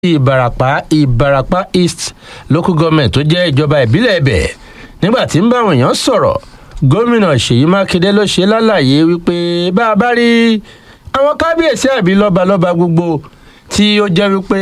ìbarapá ìbarapá east local government tó jẹ́ ìjọba ìbílẹ̀ ibẹ̀ nígbà tí ń bá àwọn èèyàn sọ̀rọ̀ gómìnà ṣèyí mákindé ló ṣe lálàyé wípé bá a bá rí àwọn kábíyèsí àbí lọ́balọ́ba gbogbo tí ó jẹ́ wípé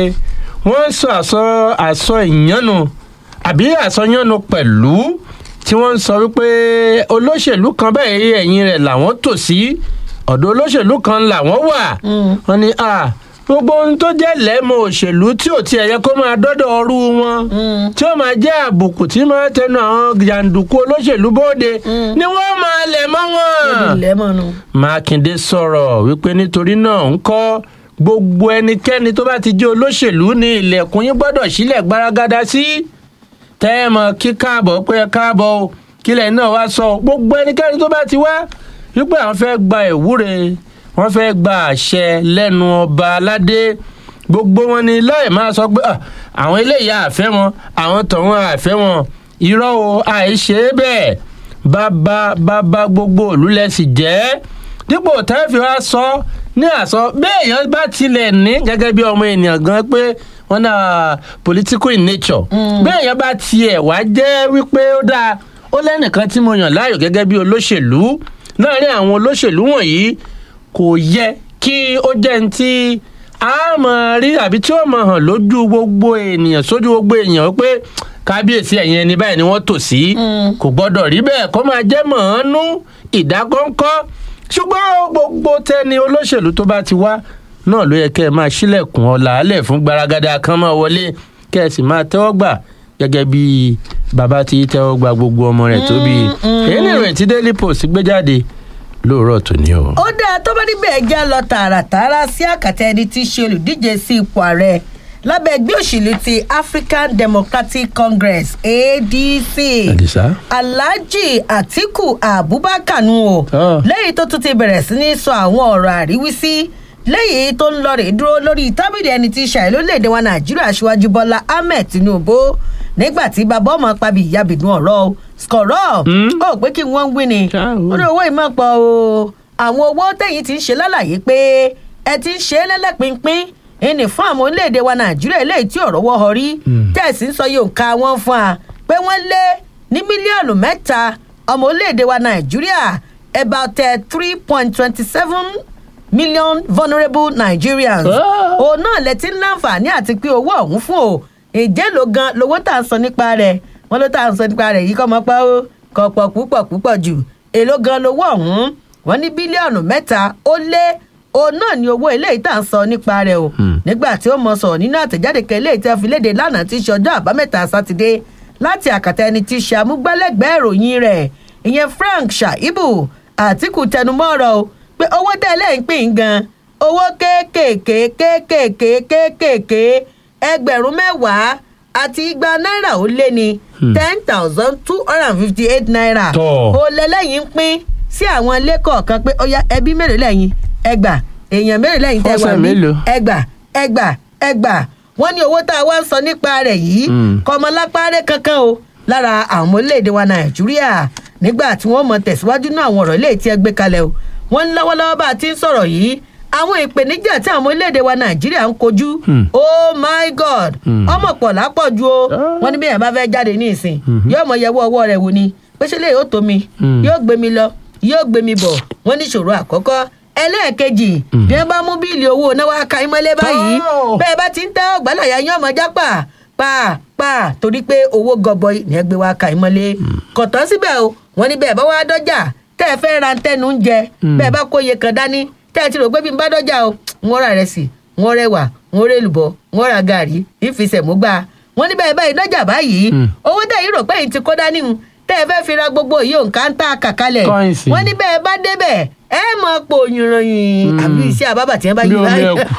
wọ́n ń sọ àsọ àsọ ìyànnu àbí àsọyànnu pẹ̀lú tí wọ́n ń sọ wípé olóṣèlú kan báyìí ẹ̀yìn rẹ̀ làwọn tò sí ọ̀dọ̀ olóṣèlú kan làwọn wà wọ́n ní à gbogbo ohun tó jẹ́ lẹ́mọ̀ òṣèlú tí ò tiẹ̀ yẹ kó máa dọ́dọ̀ ọrú wọn tí ó máa jẹ́ àbùkù tí máa tẹnu àwọn jàǹdùkú olóṣèlú bóde ni wọ́n máa lẹ̀ mọ́ wọn. mákindé sọ̀rọ̀ wípé nítorí náà ń kọ́ gbogbo ẹnikẹ́ni tó bá ti jẹ́ olóṣèlú ní ilẹ̀kùn yín gbọ́dọ̀ sílẹ̀ gbaragada sí tẹ́ ẹ mọ̀ kí káàbọ̀ pé ẹ káàbọ̀ o kílẹ̀ náà wá sọ gbogbo ẹnikẹ́ni tó bá ti wá wípé àwọn fẹ́ gba ìwúre wọ́n fẹ́ gba àṣẹ lẹ́nu ọba aládé gbogbo wọn ni láì máa sọ pé àwọn eléyìí àfẹ́ wọn àwọn tọ̀hún àfẹ́ wọn irọ́ o àìṣe bẹ́ẹ̀ bàbá bàbá gbogbo òlúlẹ̀ sì jẹ́ dípò tẹ́fì wá sọ ní àsọ béèyàn bá tilẹ̀ ní gẹ́gẹ́ bí ọmọ ènìyàn gan pé wọ́n náà political in nature béèyàn bá tiẹ̀ wá jẹ́ wípé ó dáa ó lẹ́nìkan tí mo yàn láàyò gẹ́gẹ́ bí olóṣèlú láàrin àwọn olóṣèlú wọ̀nyí kò yẹ kí ó jẹ́ ní tí a mọ̀ rí àbí tí ó mọ̀ hàn lójú gbogbo ènìyàn sójú gbogbo èèyàn pé kábíyèsí ẹ̀yìn ẹni báyìí ni wọ́n tò sí kò gbọ́dọ̀ rí bẹ́ẹ̀ kó máa jẹ́ mọ̀ọ́nú ìdákọ́ńkọ́ ṣùgbọ́n gbogbo tẹni olóṣèlú tó bá ti wá náà ló yẹ kẹ́ ẹ máa ṣílẹ̀kùn ọ̀làálẹ̀ fún gbaragada kan máa wọlé kẹ́ ẹ sì máa tẹ́wọ́ gbà gẹ́gẹ́ bí bàbá ti tẹ́wọ́ gba gbogbo ọmọ rẹ̀ tó bí èyí ni ìròyìn tí daily post gbé jáde lóòrọ̀ tòní o. ó dáa tó bá níbẹ̀ já lọ tààràtààrà sí àkàtà ẹni tí í ṣe olùdíje sí ipò ààrẹ lábẹ́ ẹgbẹ́ òṣèlú ti african democratic congress adc àdìsá. alhaji atiku abubakar nu o Ah. lẹ́yìn tó tún ti bẹ̀rẹ̀ sí ní sọ àwọn ọ̀rọ̀ àríwísí lẹ́yìn tó ń lọ rè dúró lórí tábìlì ẹni tí í ṣàì lórílẹ̀‐èdè wa nàìjíríà aṣíwájú bọ́lá ahmed tinubu nígbà tí bàbá ọmọ pàbí ìyàbìdún ọ̀rọ̀ o skọ̀rọ̀ ó pé kí wọ́n ń wí ni Ṣáà o. ó ní owó ìmọ̀ pọ̀ o àwọn owó tẹ̀yìn ti ń ṣe lálàyé pé ẹ ti ń ṣe é lẹ́lẹ́pinpin ìní fún àwọn orílẹ̀-èdè wa nàìjíríà eléyìí tí ọ̀rọ̀ wọ́ ọ rí tẹ̀sí ń sọ yóò ká wọn fún wa pé wọ́n lé ní mílíọ̀nù mẹ́ta ọmọ orílẹ̀-èdè wa nàìjíríà about three point twenty seven million vulnerable nigerians Ah. òun náà lẹ ti ń láǹfààní àti pé owó ọ̀hún fún o ìjẹ́ ló gan lowó tá à ń sọ nípa rẹ̀ wọ́n ló tá à ń sọ nípa rẹ̀ yìí kọ́ mọ́ pé ó kọ̀ pọ̀ púpọ̀ púpọ̀ jù èló gan lowó ọ̀hún wọ́n ní bílíọ̀nù mẹ́ta ó lé òun náà ní owó eléyìí tá à ń sọ nípa rẹ̀ o nígbà tí ó mọ sọ̀rọ̀ nínú àtẹ̀jáde kan eléyìí tí a fi léde lánàá tí í ṣe ọjọ́ àbámẹ́ta sátidé láti àkàtà ẹni tí í ṣe amúgbálẹ́gbẹ̀ẹ́ ìròyìn rẹ̀ ìyẹn frank shaibu àtìkù tẹnumọ́ ọ̀rọ̀ o pé owó tẹ́ lẹ́yìn pín gan owó kéékèèké kéékèèké kéékèèké ẹgbẹ̀rún mẹ́wàá àti igba náírà ó lé ní ten thousand two hundred and fifty eight naira Tọ́. ó lẹ́lẹ́yìn pín sí àwọn ilé kọ̀ọ̀kan pé ó yá ẹbí mélòó lẹ́yìn ẹgbà èèyàn mélòó lẹ́yìn tẹ́ wà Ọ̀sẹ̀ ní mélòó? ẹgbà ẹgbà ẹgbà wọ́n ní owó tá a wá ń sọ nípa rẹ̀ yìí Mm. kọmọlápárẹ́ kankan o lára àwọn orílẹ̀-èdè wa nàìjíríà nígbà tí wọ́n mọ tẹ̀síwájú náà àwọn ọ̀rọ̀ ilé tí ẹ gbé kalẹ̀ o wọ́n ní lọ́wọ́lọ́wọ́ bá a ti ń sọ̀rọ̀ yìí àwọn ìpèníjà tí àwọn orílẹ̀-èdè wa nàìjíríà ń kojú oh my god ọmọ pọ̀ lápọ̀jù o Ah. wọ́n ní bí èèyàn bá fẹ́ jáde ní ìsìn yóò mọ yẹwọ́ ọwọ́ rẹ̀ wò ni pèsè lè yóò tó mi Mm. yóò gbé mi lọ yóò gbé mi bọ̀ wọ́n ní ìṣòro àkọ́kọ́ ẹlẹ́ẹ̀kejì bí wọ́n bá mú bíìlì owó náà wá ka ìmọ̀lẹ́ báyìí Oh. bẹ́ẹ̀ bá ti ń tẹ́ ọ̀gbálàyà yín ọmọ jápà pa pa torí pé owó gọbọi ní ẹgbẹ́ wa ka ìmọ̀lé kọ̀tọ́ síbẹ̀ o wọ́n ní bẹ́ẹ̀ bá wá dọ́jà tẹ́ ẹ fẹ́ ra tẹnu ń jẹ bẹ́ẹ̀ bá kó iye kan dání tẹ́ ẹ ti rò pé bí n bá dọ́jà o wọ́n ra rẹsì wọ́n rẹwà wọ́n rẹ lùbọ́ wọ́n ra gàrí ìfisẹ̀múgbà wọ́n ní bẹ́ẹ̀ báyìí dọ́jà báyìí owó tẹ́ yìí rò pé yìí ti kó dání o tẹ́ ẹ fẹ́ fi ra gbogbo yìí òǹkà ń tà kàkálẹ̀ Kọ́ìnsì. wọ́n ní bẹ́ẹ̀ bá débẹ̀ ẹ mọ̀ pò yìnrìn àbí iṣẹ́ àbábà tí wọ́n bá Bí yí omi báyìí ẹ̀kú.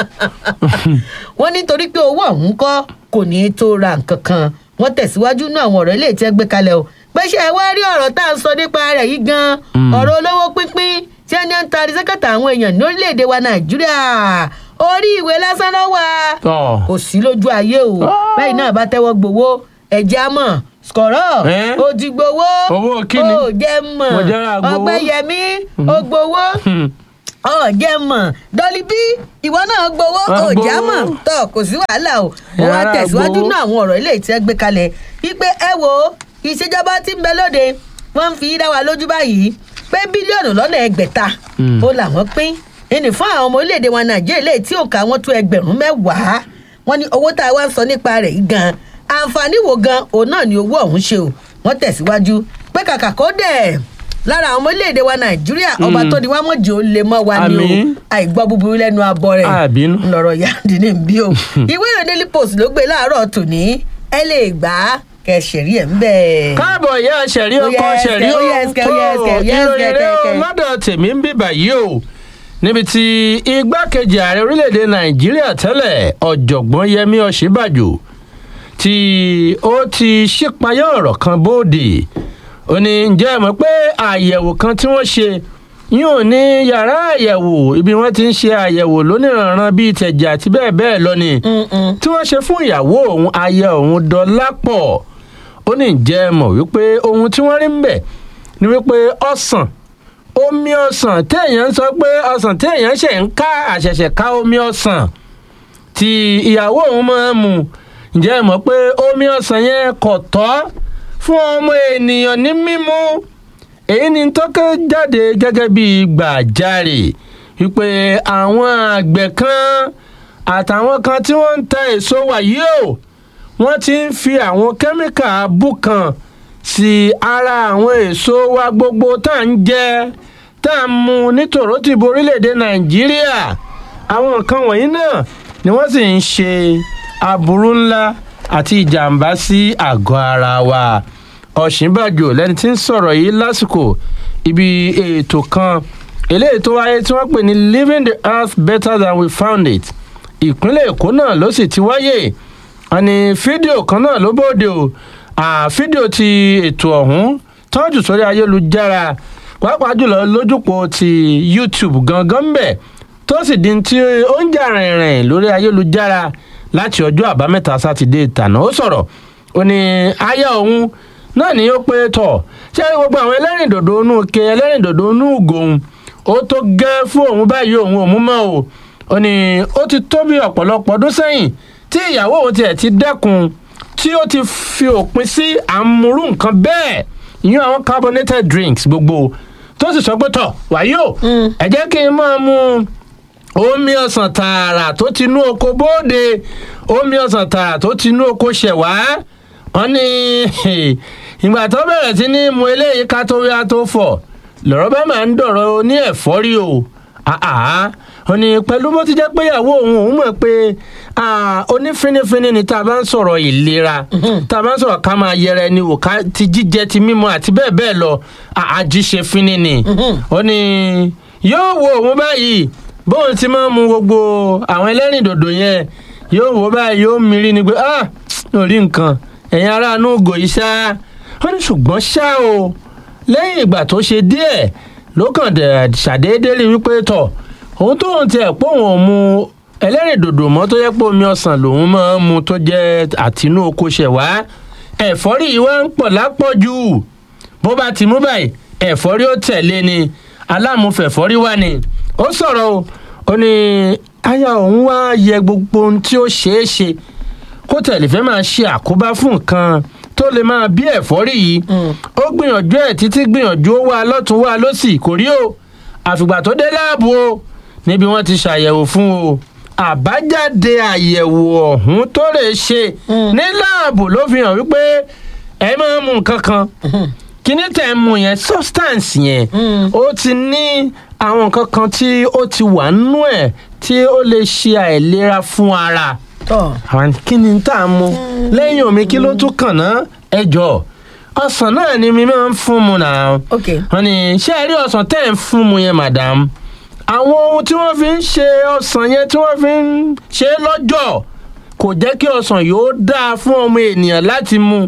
wọ́n nítorí pé owó ọ̀hún kọ́ kò ní í tó ra nǹkan kan wọ́n tẹ̀síwájú náà àwọn ọ̀rọ̀ ilé tí ẹ gbé kalẹ̀ o pé ṣé ẹ wá rí ọ̀rọ̀ tá à ń sọ nípa rẹ̀ yìí gan ọ̀rọ̀ olówó pínpín tí ẹni ń tari sẹ́kẹ̀tà àwọn èèyàn ní orílẹ̀-èdè wa nàìjíríà orí ìwé lásán ló wà Tọ́. kò sí lójú ayé o Ah. bẹ́ẹ̀ náà bá tẹ́wọ́ gbowó ẹ̀jẹ̀ á mọ̀ skọ̀rọ̀ Eh? o ti gbowó Owó kíni? o jẹ́ mọ̀ Mo jẹ́ ra gbowó. ọgbẹ́yẹmí o gbowó Hmm. ọ̀jẹ̀ mọ̀ dọ́lí bí ìwọ náà gbowó Wọ́n ọ̀jà gbowó. mọ̀ tọ́ kò sí wàhálà o wọ́n wá Rárá, tẹ̀síwájú gbowó. náà àwọn ọ̀rọ̀ ilé ìtẹ́ gbé kalẹ̀ wípé ẹ wo ìṣèjọba tí ń bẹ lóde wọ́n ń fi dá wa lójú báyìí pé bílíọ̀nù lọ́nà ẹgbẹ̀ta Mm. ó làwọn pín ẹnì fún àwọn ọmọ orílẹ̀-èdè wa nàìjíríà lè tí òǹkà wọn tó ẹgbẹ̀rún mẹ́wàá wọ́n ní owó tá a wá ń sọ nípa rẹ̀ yìí gan àǹfààní wo gan òun náà ni owó ọ̀hún ṣe o wọ́n tẹ̀síwájú pé kàkà kó dẹ̀ lára àwọn ọmọ orílẹ̀-èdè wa nàìjíríà ọba Mm. tó ní wá mọ̀jì ó lè mọ́ wa ni o Àmín. àìgbọ́ búburú lẹ́nu abọ́ rẹ̀ Àbínú. lọ́rọ̀ yáàdì ní bí o ìwé ìròyìn daily post ló gbé láàárọ̀ tòní ẹ lè gbà á kẹsẹ̀rí ẹ̀ ń bẹ̀. káàbọ̀ ìyá ṣẹ̀rí Ó ọkọ yẹ ṣẹ̀rí ẹsẹ̀, ó yẹ ẹsẹ̀, ó yẹ ẹsẹ̀, ó yẹ ẹsẹ̀, ìròyìn rẹ o kẹ̀kẹ́. lọ́dọ̀ tèmi ń bíbà yìí o níbi tí igbákejì ààrẹ orílẹ̀-èdè nàìjíríà tẹ́lẹ̀ ọ̀jọ̀gbọ́n yẹmí ọ̀ṣínbàjò tí ó ti ṣípayá ọ̀rọ̀ kan bóde ó ní ǹjẹ́ ẹ mọ̀ pé àyẹ̀wò kan tí wọ́n ṣe yóò ní yàrá àyẹ̀wò ibi wọ́n ti ń ṣe àyẹ̀wò lóníranran bíi tẹ̀jẹ̀ àti bẹ́ẹ̀ bẹ́ẹ̀ lọ ni Mm-mm. tí wọ́n ṣe fún ìyàwó òun aya òun dọ́lápọ̀ ó ní jẹ́ ẹ mọ̀ wípé ohun tí wọ́n rí ń bẹ̀ ni wípé ọsàn omi ọsàn téèyàn ń sọ pé ọsàn téèyàn ṣe ń ká àṣẹ̀ṣẹ̀ ká omi ọsàn tí ìyàwó òun máa ń mu ǹjẹ́ ẹ mọ̀ pé omi ọsàn yẹn kò tọ́ fún ọmọ ènìyàn ní mímu èyí ni tọ́kẹ́ jáde gẹ́gẹ́ bí gbàjarè wípé àwọn àgbẹ̀ kan àtàwọn kan tí wọ́n ń ta èso wàyí o wọ́n ti ń fi àwọn kẹ́míkà abú kan sí ara àwọn èso wa gbogbo tá à ń jẹ tá à ń mu ní tòrótìbó orílẹ̀-èdè nàìjíríà àwọn nǹkan wọ̀nyí náà ni wọ́n sì ń ṣe aburú ńlá àti ìjàmbá sí àgọ́ ara wa ọ̀ṣínbàjò lẹni tí ń sọ̀rọ̀ yìí lásìkò ibi ètò kan eléyìí tó wáyé tí wọ́n pè ní living the earth better than we found it ìpínlẹ̀ èkó náà ló sì ti wáyé àní fídíò kan náà ló bóde o à, fídíò ti ètò ọ̀hún tọ́jú sórí ayélujára pàápàá jùlọ lójúpọ̀ ti youtube gangan ń bẹ̀ tó sì di ti ó ń jà rìnrìn lórí ayélujára láti ọjọ́ àbámẹ́ta sátidé tàná ó sọ̀rọ̀ ó ní aya òun náà ni ó pé tọ̀ ṣé gbogbo àwọn ẹlẹ́rìndòdò inú ke ẹlẹ́rìndòdò inú gòun ó tó gẹ́ fún òun báyìí òun òun mọ́ o ó ní ó ti tó bí ọ̀pọ̀lọpọ̀ ọdún sẹ́yìn tí ìyàwó òun tiẹ̀ ti dẹ́kun tí ó ti fi òpin sí àmúrú nǹkan bẹ́ẹ̀ ìyún àwọn carbonated drinks gbogbo tó sì sọ pé tọ̀ wàyí o Mm. ẹ jẹ́ kí n máa mu omi ọsàn tààrà tó ti inú oko bóde omi ọsàn tààrà tó ti inú oko ṣẹ̀wá wọn ní ìgbà tó bẹ̀rẹ̀ sí ní mu eléyìí ká tó yá tó fọ̀ lọ́rọ̀ bá máa ń dọ̀rọ̀ ní ẹ̀fọ́rí o àá wọn ní pẹ̀lú bó ti jẹ́ pé ìyàwó òun òun mọ̀ pé ah, onífinifini ni tá a bá ń sọ̀rọ̀ ìlera tá a bá ń sọ̀rọ̀ ká máa yẹra ẹni wò ká ti jíjẹ ti mímu àti bẹ́ẹ̀ bẹ́ẹ̀ lọ àjíṣe fínni ni ó ní yóò wo òun báyìí bóun ti máa ń mu gbogbo àwọn ẹlẹ́rìndòdò yẹn yóò wò báyìí yóò mírí ni pé ah ò rí nǹkan ẹ̀yin aráàánú ògò yìí ṣá ó ní ṣùgbọ́n ṣá o lẹ́yìn ìgbà tó ṣe díẹ̀ ló kàn dẹ̀ ṣàdédé rí wípé tọ̀ òun tóun tiẹ̀ pé òun ò mu ẹlẹ́rìndòdò mọ́ tó yẹ pé omi ọsàn lòun máa ń mu tó jẹ́ àtinú oko ṣẹ̀wá ẹ̀fọ́rí yìí wá ń pọ̀ lápọ̀jù bó bá ti mú báyìí ẹ̀fọ́rí ó tẹ̀lé ni aláàmúfẹ̀fọ́rí wà ní ó sọ̀rọ̀ o ó ní aya òun wá yẹ gbogbo ohun tí ó ṣeé ṣe kó tẹ̀lé fẹ́ máa ṣe àkóbá fún nǹkan tó lè máa bí ẹ̀fọ́rí yìí ó gbìyànjú ẹ̀ títí gbìyànjú ó wá lọ́tún wá lọ́sì kò rí o àfìgbà tó dé láàbù o níbi wọ́n ti ṣàyẹ̀wò fún o àbájáde àyẹ̀wò ọ̀hún tó lè ṣe ní láàbù ló fi hàn wípé ẹ máa ń mu nǹkan kan kíní tẹ̀ ń mu yẹn substance yẹn ó ti ní àwọn nǹkan kan tí ó ti wà nínú ẹ̀ tí ó lè ṣe àìlera fún ara tọ́ àwọn kí ni tá a mu lẹ́yìn omi kí ló tún kàn ná ẹjọ́ ọsàn náà ni mi máa ń fún mu náà ok wọ́n ní ṣé ẹ rí ọsàn tẹ́ ẹ̀ ń fún mu yẹn madam àwọn ohun tí wọ́n fi ń ṣe ọsàn yẹn tí wọ́n fi ń ṣe é lọ́jọ́ kò jẹ́ kí ọsàn yóò dáa fún ọmọ ènìyàn láti mu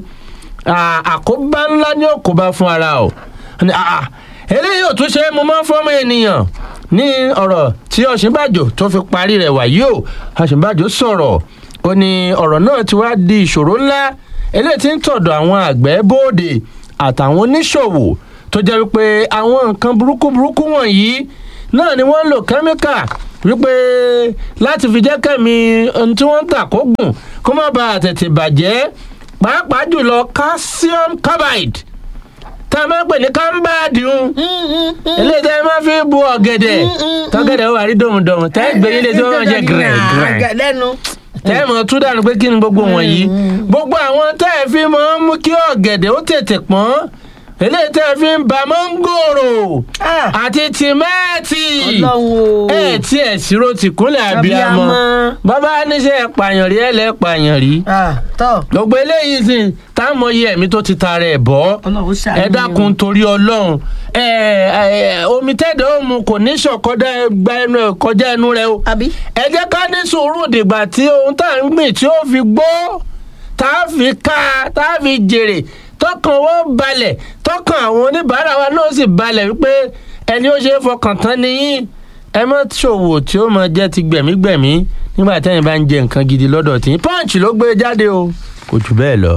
À, àkóbá ńlá ní òkóbá fún ara o Wọ́n ní, "Ah, ah, eléyìí ò tún ṣe é mo máa ń fọ́mọ ènìyàn ní ọ̀rọ̀ tí ọ̀ṣínbàjò tó fi parí rẹ̀ wàyí o ọ̀ṣínbàjò sọ̀rọ̀ ó ní ọ̀rọ̀ náà ti wá di ìṣòro ńlá eléyìí tí ń tọ̀dọ̀ àwọn àgbẹ̀ bóde àtàwọn oníṣòwò tó jẹ́ wípé àwọn nǹkan burúkú burúkú wọ̀nyí náà ni wọ́n ń lo kẹ́míkà wípé láti fi jẹ́ kẹ́mi ohun tí wọ́n ń tà kó gùn kó má bàa tètè bàjẹ́ pàápàá jùlọ calcium carbide tá a máa ń pè ní kámbáàdì ń eléyìí tẹ́ ẹ máa fi bu ọ̀gẹ̀dẹ̀ tọ́gẹ̀dẹ̀ wà rí dòmùdòmù tẹ́ ẹ gbé ilé tí wọ́n máa jẹ gẹ̀rẹ́gẹ̀rẹ́ lẹ́nu. tẹ́ ẹ mọ̀ tún dànù pé kí ni gbogbo wọ̀nyí gbogbo àwọn tẹ́ ẹ fi máa ń mú kí ọ̀gẹ̀dẹ̀ ó tètè pọ́n eléyìí tẹ́ ẹ fi ń ba mọ́ngòrò Ah. àti tìmẹ́ẹ̀tì Ọlọ́run o. ẹ tí ẹ ṣírò tìkúnlẹ̀ àbíamọ Abíamọ. bàbá níṣẹ́ pààyàn rí ẹ lẹ́ pààyàn rí Ah, tọ́ gbogbo eléyìí sì tá a mọyì ẹ̀mí tó ti ta rẹ̀ bọ́ Ọlọ́run ṣàánú ẹ dákun torí ọlọ́run ẹ ẹ omi tẹ́dọ̀ ó mu kò ní ṣọ̀kọ́dá gba ẹnu ẹ̀ kọjá ẹnu rẹ o àbí. ẹ jẹ́ ká ní sùúrù dìgbà tí ohun tá à ń gbìn tí ó fi gbó tá a fi ká tá a fi jèrè tọkàn wọn balẹ̀ tọkàn àwọn oníbàárà wa náà sì balẹ̀ wípé ẹni ó ṣe é fọkàn tán nìyí ẹ má ṣòwò tí ó máa jẹ́ ti gbẹ̀mígbẹ̀mí nígbà tẹ́yìn bá ń jẹ nǹkan gidi lọ́dọ̀ tí punch ló gbé jáde o kò jù bẹ́ẹ̀ lọ.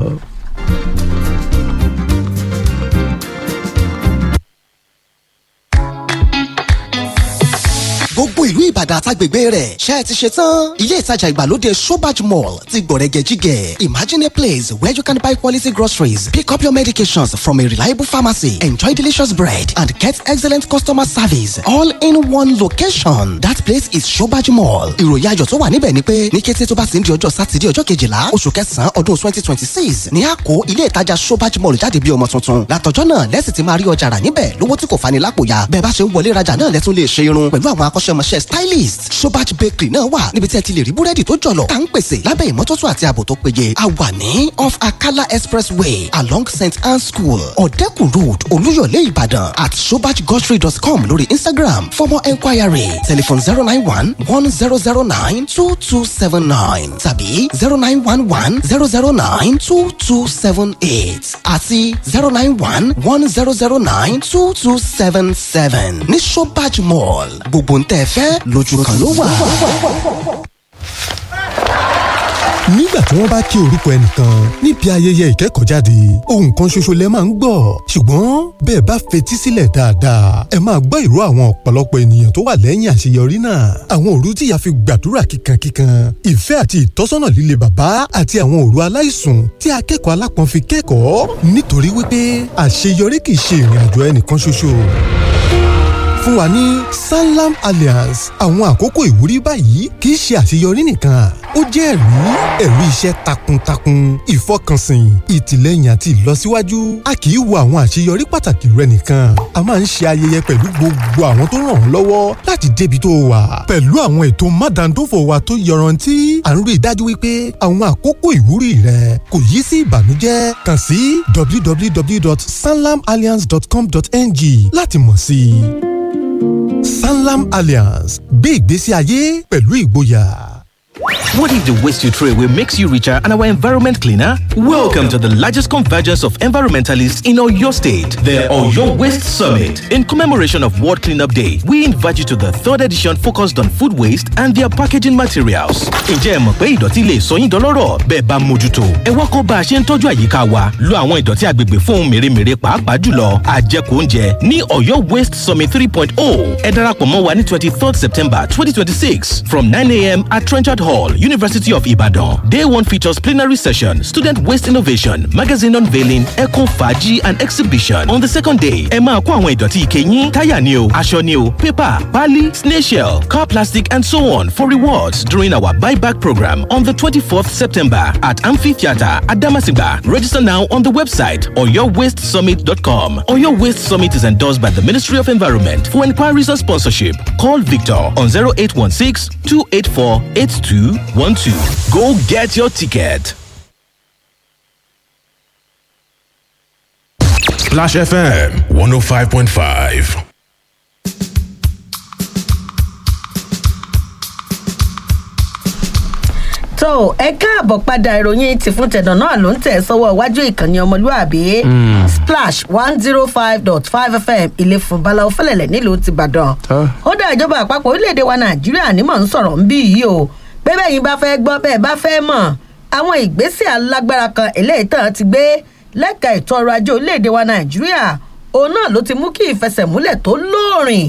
gbogbo ìlú ìbàdàn àtàgbègbè rẹ̀ ṣe é ti ṣe tán. ilé ìtajà ìgbàlódé sobaj mall ti gbọ̀rẹ̀gẹ̀ jígẹ̀. imagine a place where you can buy quality groceries pick up your medications from a reliable pharmacy enjoy delicious bread and get excellent customer service all in one location. that place is sobaj mall. ìròyìn ayọ̀ tó wà níbẹ̀ ni pé ní kété tó bá ti ń di ọjọ́ sátidé ọjọ́ kejìlá oṣù kẹsàn-án ọdún twenty twenty six ní àkó ilé ìtajà sobaj mall jáde bí ọmọ tuntun. látọjọ́ náà lẹ́sìn ti máa rí ọjà rà níbẹ̀ lówó tí kò fani lápò ya. bẹ́ẹ̀ bá ṣe ń wọlé rajà náà lẹ́tún lè ṣe irun pẹ̀lú àwọn akọ́ṣẹ́mọṣẹ́ stylist sobach bakery náà wà níbi tí ẹ ti lè rí búrẹ́dì tó jọ̀lọ̀ tá ń pèsè lábẹ́ ìmọ́tótó àti ààbò tó péye a wà ní off akala expressway along st anne school ọ̀dẹ́kù road olúyọ̀lé ìbàdàn at sobachgrocery.com lórí instagram for more enquiry telephone zero nine one one zero zero nine two two seven nine tàbí zero nine one one zero zero nine two two seven eight àti zero nine one one zero zero nine two two seven seven ní sobach mall gbogbo ń tẹ́ ẹ fẹ́ lójú kan ló wà. nígbà tí wọ́n bá kí orúkọ ẹnìkan níbi ayẹyẹ ìkẹ́kọ̀ọ́jáde ohun kan ṣoṣo lẹ máa ń gbọ́ ṣùgbọ́n bẹ́ẹ̀ bá fetí sílẹ̀ dáadáa ẹ máa gbọ́ ìró àwọn ọ̀pọ̀lọpọ̀ ènìyàn tó wà lẹ́yìn àṣeyọrí náà àwọn òru tíya fi gbàdúrà kíkankíkan ìfẹ́ àti ìtọ́sọ́nà líle bàbá àti àwọn òru aláìsùn tí akẹ́kọ̀ọ́ alápọ̀n fi kẹ́kọ̀ọ́ nítorí wípé àṣeyọrí kì í ṣe ìrìn àjò ẹnìkan ṣoṣo fún wa ní sanlam alliance àwọn àkókò ìwúrí báyìí kì í ṣe àṣeyọrí nìkan ó jẹ́ ẹ̀rí ẹ̀rí iṣẹ́ takuntakun ìfọkànsìn ìtìlẹ́yìn àti ìlọsíwájú a kì í wo àwọn àṣeyọrí pàtàkì rẹ nìkan a máa ń ṣe ayẹyẹ pẹ̀lú gbogbo àwọn tó ràn ọ́ lọ́wọ́ láti débi tó wà pẹ̀lú àwọn ètò mádàndófò wa tó yọrantí à ń rí i dájú wípé àwọn àkókò ìwúrí rẹ kò yí sí ìbànújẹ́ kàn sí www.sanlamalliance.com.ng láti mọ̀ sí i sanlam alliance gbé ìgbésí ayé pẹ̀lú ìgboyà. What if the waste you throw away makes you richer and our environment cleaner? Welcome to the largest convergence of environmentalists in Oyo State, the Oyo Waste Summit. In commemoration of World Cleanup Day, we invite you to the third edition focused on food waste and their packaging materials. Ǹjẹ́ ẹ mọ̀ pé ìdọ̀tí lè sọ yín dọlọ́rọ̀ bẹ́ẹ̀ bá mójútó? Ẹ wá kọ́ bá a ṣe ń tọ́jú àyíká wa. Lo àwọn ìdọ̀tí agbègbè fún ohun mèremère pàápàá jùlọ àjẹkù oúnjẹ ní Oyo Waste Summit 3.0. Ẹ darapọ̀ mọ́ wa ní 23rd September 2026 from 9am at Trenchard Hall, University of Ibadan. Day one features plenary session, student waste innovation, magazine unveiling, eco faji and exhibition. On the second day, ẹ máa kó àwọn ìdọ̀tí ike yín, táyà ni o, aṣọ ni o, paper, pali, snail shell, car plastic and so on for rewards during our buyback program on the 24th September at Amphitheatre Adamasingba. Register now on the website oyowastesummit.com. Oyo Waste Summit is endorsed by the Ministry of Environment. For inquiries or sponsorship, call Victor on 0816 284 8212. Go get your ticket. Splash FM 105.5. tó ẹ káàbọ̀ padà ìròyìn ti fún tẹ̀dọ̀ náà ló ń tẹ̀ sọ́wọ́ iwájú ìkànnì ọmọlúàbí splash one zero five dot five fm ilé fún balawo fẹlẹ̀lẹ̀ nílùú ti ìbàdàn Tọ́. ó dá ìjọba àpapọ̀ orílẹ̀-èdè wa nàìjíríà ní mò ń sọ̀rọ̀ ń bí yìí o pé bẹ́ẹ̀ yín bá fẹ́ gbọ́ bẹ́ẹ̀ bá fẹ́ mọ̀ àwọn ìgbésẹ̀ alágbára kan eléyìí tán ti gbé lẹ́ka ètò ọrọ̀ ajé orílẹ̀-èdè wa nàìjíríà òun náà ló ti mú kí ìfẹsẹ̀múlẹ̀ tó lóòrìn kó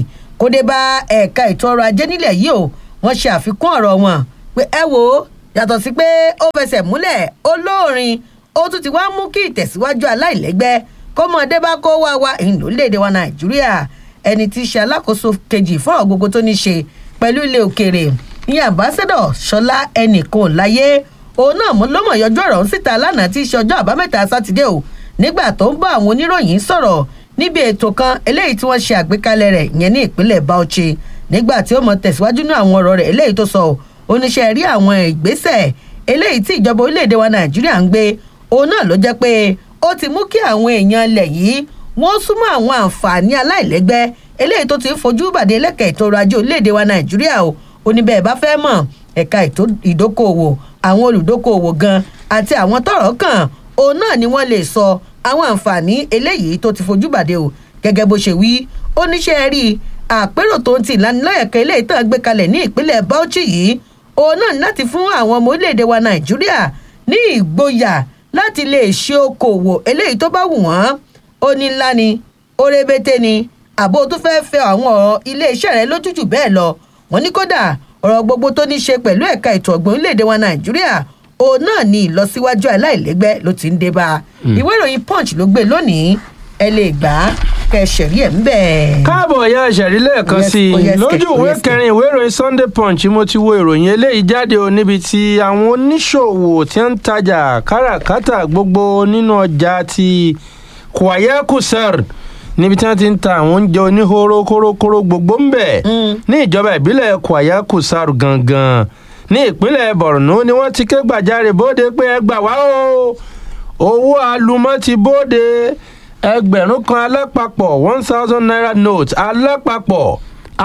kó dé bá ẹ̀ka ètò ọrọ̀ ajé nílẹ̀ yìí o wọ́n ṣe àfikún ọ̀rọ̀ wọn pé ẹ wò ó yàtọ̀ sí pé ó fẹsẹ̀ múlẹ̀ olóòrin ó tún ti wá mú kí ìtẹ̀síwájú aláìlẹ́gbẹ́ kó mọ̀ dé bá kó wá wa ìhìn lórílẹ̀‐èdè wa nàìjíríà ẹni tí í ṣe alákòóso kejì fún ọ̀rọ̀ gbogbo tó ní ṣe pẹ̀lú ilé òkèèrè ní ambassador ṣọlá ẹnìkan láyé òun náà mú lọ́mọ̀ yọjú ọ̀rọ̀ ń síta lánàá tí í ṣe ọjọ́ àbámẹ́ta sátidé o nígbà tó ń bá àwọn oníròyìn sọ̀rọ̀ níbi ètò kan eléyìí tí wọ́n ṣe àgbékalẹ̀ rẹ̀ ìyẹn ní ìpínlẹ̀ bauchi nígbà tí ó mọ tẹ̀síwájú ní àwọn ọ̀rọ̀ rẹ̀ eléyìí tó sọ oníṣẹ́ rí àwọn ìgbésẹ̀ eléyìí tí ìjọba orílẹ̀-èdè wa nàìjíríà ń gbé òun náà ló jẹ́ pé ó ti mú kí àwọn èèyàn ilẹ̀ yìí wọ́n súnmọ́ àwọn àǹfààní aláìlẹ́gbẹ́ eléyìí tó ti ń fojú bàdé lẹ́kẹ̀ẹ́ ètò ọrọ̀ ajé orílẹ̀-èdè wa nàìjíríà o oníbẹ̀ bá fẹ́ mọ̀ ẹ̀ka ètò ìdókòwò àwọn olùdókòwò gan àti àwọn tọ̀rọ̀ kàn òun náà ni wọ́n lè sọ àwọn àǹfààní eléyìí tó ti fojú bàdé o gẹ́gẹ́ bó ṣe wí oníṣẹ́ rí àpérò tó ń ti ìlanilọ́yẹ̀kẹ́ eléyìí tán gbé kalẹ̀ ní ìpínlẹ̀ bauchi yìí òun náà ní láti fún àwọn ọmọ orílẹ̀-èdè wa nàìjíríà ní ìgboyà láti lè ṣe okòwò eléyìí tó bá wù wọ́n ó ní ńlá ni ó rébété ni àbó tó fẹ́ fẹ́ àwọn ọ̀rọ̀ iléeṣẹ́ rẹ lójújù bẹ́ẹ̀ lọ wọ́n ní kódà ọ̀rọ̀ gbogbo tó ní ṣe pẹ̀lú ẹ̀ka ètò ọ̀gbìn orílẹ̀-èdè wa nàìjíríà òun náà ní ìlọsíwájú aláìlẹ́gbẹ́ ló ti ń dé bá ìwé ìròyìn punch ló gbé lónìí ẹ lè gbà á kẹsẹ̀rí ẹ̀ ń bẹ̀. káàbọ̀ ya ṣẹ̀rí lẹ́ẹ̀kan Yes, sí i oh yes, lójú oh ìwé yes, kẹrin ìwé ìròyìn sunday punch mo ti wo ìròyìn eléyìí jáde o níbi tí àwọn oníṣòwò tí ń tajà káràkátà gbogbo nínú ọjà ti kwaya kusar níbi tí wọ́n ti ń ta àwọn oúnjẹ oníhóró kórókóró gbogbo ń bẹ̀ ní ìjọba ìbílẹ̀ kwaya kusar gangan ní ìpínlẹ̀ borno ni wọ́n ti ké gbàjarè bóde pé ẹ gbà wá o owó alumọ́ ti bóde ẹgbẹ̀rún kan alápapọ̀ one thousand naira note alápapọ̀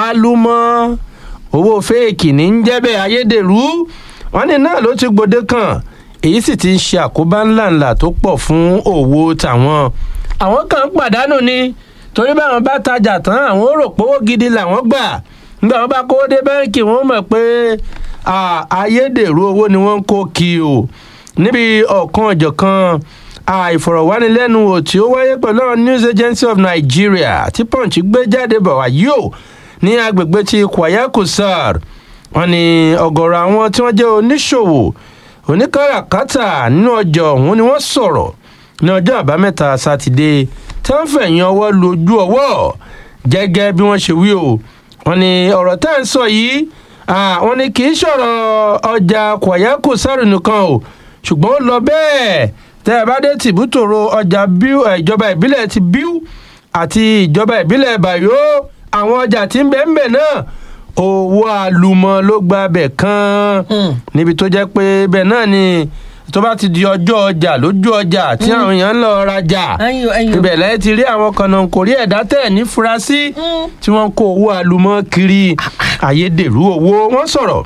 alumọ́ owó fẹ́ẹ̀kì ní ń jẹ́ bẹ́ẹ̀ ayédèrú wọn ní náà ló ti gbòde kan èyí sì ti ń ṣe àkóbá ńláńlá tó pọ̀ fún òwò tàwọn àwọn kan ń pàdánù ni torí báwọn bá tajà tán àwọn ò rò pówó gidi làwọn gbà nígbà wọn bá kówó dé báńkì wọn mọ̀ pé à, ayédèrú owó ni wọ́n ń kó kí o níbi ọ̀kan ọ̀jọ̀kan àìfọ̀rọ̀wánilẹ́nuwò tí ó wáyé pẹ̀lú àwọn news agency of nigeria tí punch gbé jáde bọ̀ wá yóò ní agbègbè ti kwaya kusar wọn ni ọ̀gọ̀rọ̀ àwọn tí wọ́n jẹ́ oníṣòwò oníkàràkátà nínú ọjà ọ̀hún ni wọ́n sọ̀rọ̀ ní ọjọ́ àbámẹ́ta sátidé tí wọ́n fẹ̀yìn ọwọ́ lu ojú ọwọ́ gẹ́gẹ́ bí wọ́n ṣe wí o wọn ni ọ̀rọ̀ tá à ń sọ yìí ah, wọn ni kì í ṣọ̀rọ̀ ọjà kwaya kusar nìkan o ṣùgbọ́n ó lọ bẹ́ẹ̀ tẹ́ ẹ bá dé tìbútòrò ọjà bíu ẹ̀, ìjọba ìbílẹ̀ ti bíu àti ìjọba ìbílẹ̀ bayo àwọn ọjà tí ń bẹ̀ ń bẹ̀ náà owó àlùmọ̀ ló gba bẹ̀ kan níbi tó jẹ́ pé bẹ́ẹ̀ náà ni tó bá ti di ọjọ́ ọjà lójú ọjà tí àwọn èèyàn ń lọ rajà ẹyin o ẹyin o ibẹ̀ lẹ́yìn ti rí àwọn kànáńkórí ẹ̀dá tẹ̀ ní furasí tí wọ́n kó owó àlùmọ̀ kiri ayédèrú owó wọ́n sọ̀rọ̀